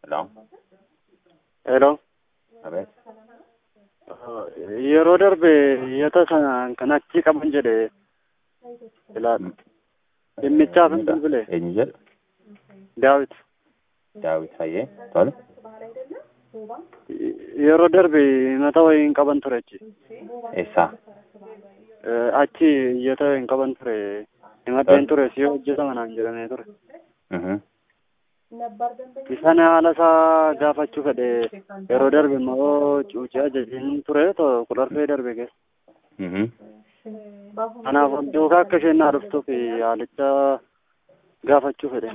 Hello? Hello. Abeet. Yeroo darbe yata sana kan achi qaban jedhe ilaala. Dhimmichaaf hin bilbile. Eenyu jedhu? Daawit. Daawit Hayyee. Tole. Yeroo darbe mata wayii hin qaban ture achi. Eessaa? Achi iyyata hin qaban ture. Himadheen ture si hojjetama naan jedhamee ture. Mhm. Isaan haala isaa gaafachuu fedhe yeroo darbe immoo cuucii ajajiin ture too kudharfee darbe keessa. Mhm. Kanaaf duukaa akka isheen naa dhuftuuf haalicha gaafachuu fedhe.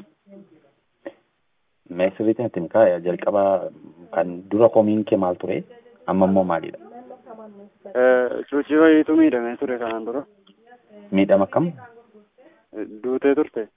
Mee sirriitti natti himaa jalqaba kan dura komiin kee maal ture? Amma immoo maalidha? Cuucii wayiitu miidhamee ture kanaan dura. Miidhama akkam? Duutee turte.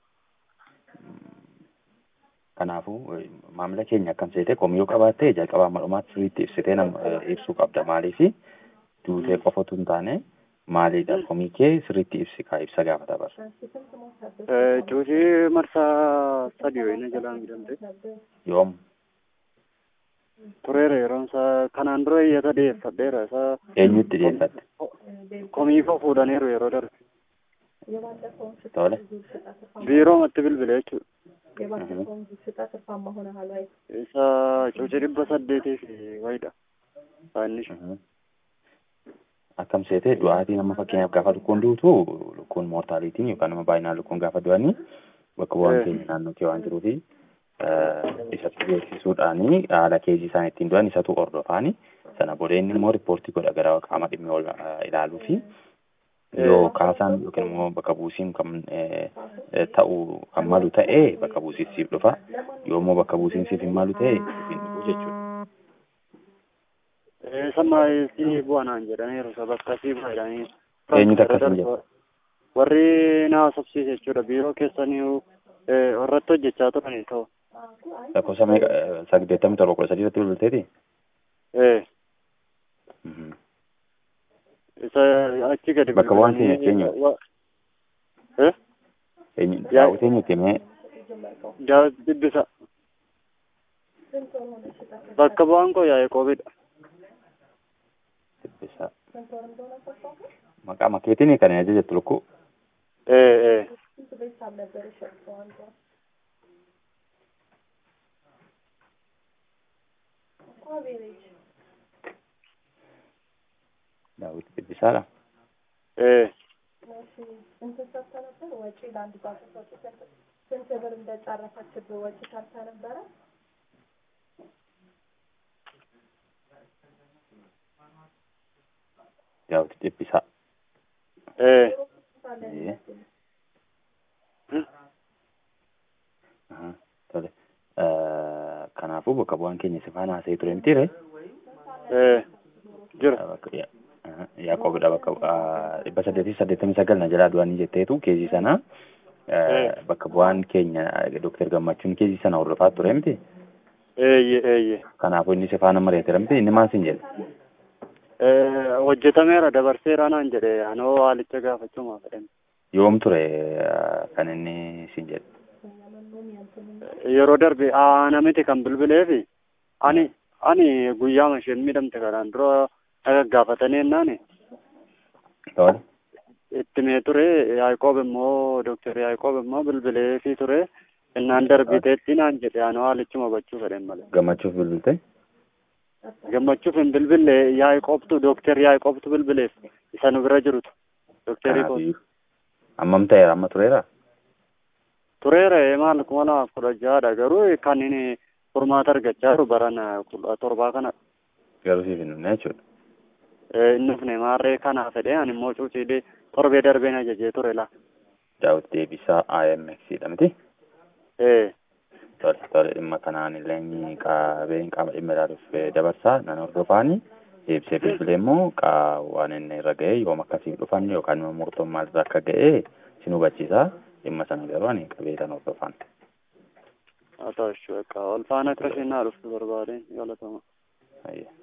Kanaafuu maamila keenya akkam seete komiyoo qabaattee jalqaba amma dhumaatti sirriitti ibsitee nama ibsuu qabda. Maaliif duutee qofatu hin taane maalidha komii kee sirriitti ibsi kaa ibsa gaafata bara. Cuucii marsaa sadii wayina jalaa miidhamte. Yoom? Tureera yeroon isaa kanaan dura iyyata dhiyeeffadheera isaa Eenyutti dhiyeeffatte? komii koo fuudhaniiru yeroo darbe. Tole. Biiroomatti bilbile jechuudha. Mhm. Isa cuucii dhibba saddeetii fi wayidha. Saannish. Mhm. Akkam seete du'aatiin amma fakkeenyaaf gaafa lukkuun duutu lukkuun moortaalitiin yookaan nama baay'inaan lukkuun gaafa du'anii bakka bu'aan keenya naannoo kee waan jiruufi isatti beeksisuudhaani haala keejii isaan ittiin du'an isatu hordofaani sana booda inni immoo riippoortii godha gara qaama dhimmi ol ilaaluu fi yoo kaasaan yookiin immoo bakka buusiin kan ta'u kan malu ta'e bakka buusiin siif dhufa yoo immoo bakka buusiin siif hin malu ta'e siif hin dhufu jechuudha. Sammaa si bu'anaan jedhaniiru isa bakka si bu'a jedhanii. Eenyutu akkasiin jedha? Warri na haasofsiise jechuudha biiroo keessanii warratti hojjechaa turanii ta'u. Lakkoofsa meeqa saddeettamii torba kudha sadii irratti bilbilteeti? Ee. Mhm. Isa achi gadi Bakka bu'aan keenya bilbilanii- eenyu? wa- Eh? Eenyu Yaa- daawwitee eenyutti himee Daawit Dibbisa. Bakka bu'aan koo yaa'ee qoobidha. Dibbisa. Maqaa makeetiin kan ajaja jettu lukkuu. Ee ee. Daawit Dibbisaadha. Ee. Daawit Dibbisaa. Ee. Ee. Aha, Tole. Eh, Kanaafuu bakka bu'aan keenya si faana haasa'ee ture miti ree? Ee. Jira. Bakka- ya- aha, Yaaqoobidha bakka ah, dhibba saddeetii saddeettamii sagal na jalaa du'anii jetteetu keejii sana eh, bakka bu'aan keenya Dooktar Gammachuun keejii sana hordofaa ture miti? Eeyye eeyye. Kanaafuu inni si faana mari'ateera miti? Inni maal siin jedhe? Ee, hojjetameera dabarseera naan jedhe anoo haalicha gaafachuu fedhan. Yoom ture eh, kan inni siin jedhe? Yeroo darbe ana miti kan bilbileefi ani ani guyyaama isheen miidhamte kanaan dura dhaga gaafatanii ennaan Tole. itti mee ture Yaaqoob immoo Dooktar Yaaqoob immoo bilbileefii ture innaan darbiteetti naan jedhe anoo haalichuma gochuu fedhan malee. Gammachuuf bilbilte? Gammachuuf hin bilbille Yaaqoobtu Dooktar Yaaqoobtu bilbileef isa nu bira jirutu. Dooktarii koo Kanaafiyyuu. Ammam ta'eera amma tureera? tureera maal kuma lamaaf kudha ja'adha garuu kan inni furmaata argachaa jiru barana kudha torbaa kana Garuu siif hin dhufne jechuudha. inni dhufne maarree kana fedhe ani immoo cuuciidhe torbee darbeen ajajee ture la. Daawit Deebisaa IMX dha miti? Ee Tole tole dhimma kanaan illee qabeen qaama dhimma ilaaluuf dabarsaa nan hordofaani. Deebisee bilbilee immoo qaa waan inni irra ga'e yoom akkasiif dhufan yookaan immoo murtoon maalirra akka ga'e sin hubachiisa. Dhimma sana garuu ani qabee kan hordofan. haa ta'u jechuudha ol faana akka isheen naa dhuftu barbaadeen galatama. Ayya.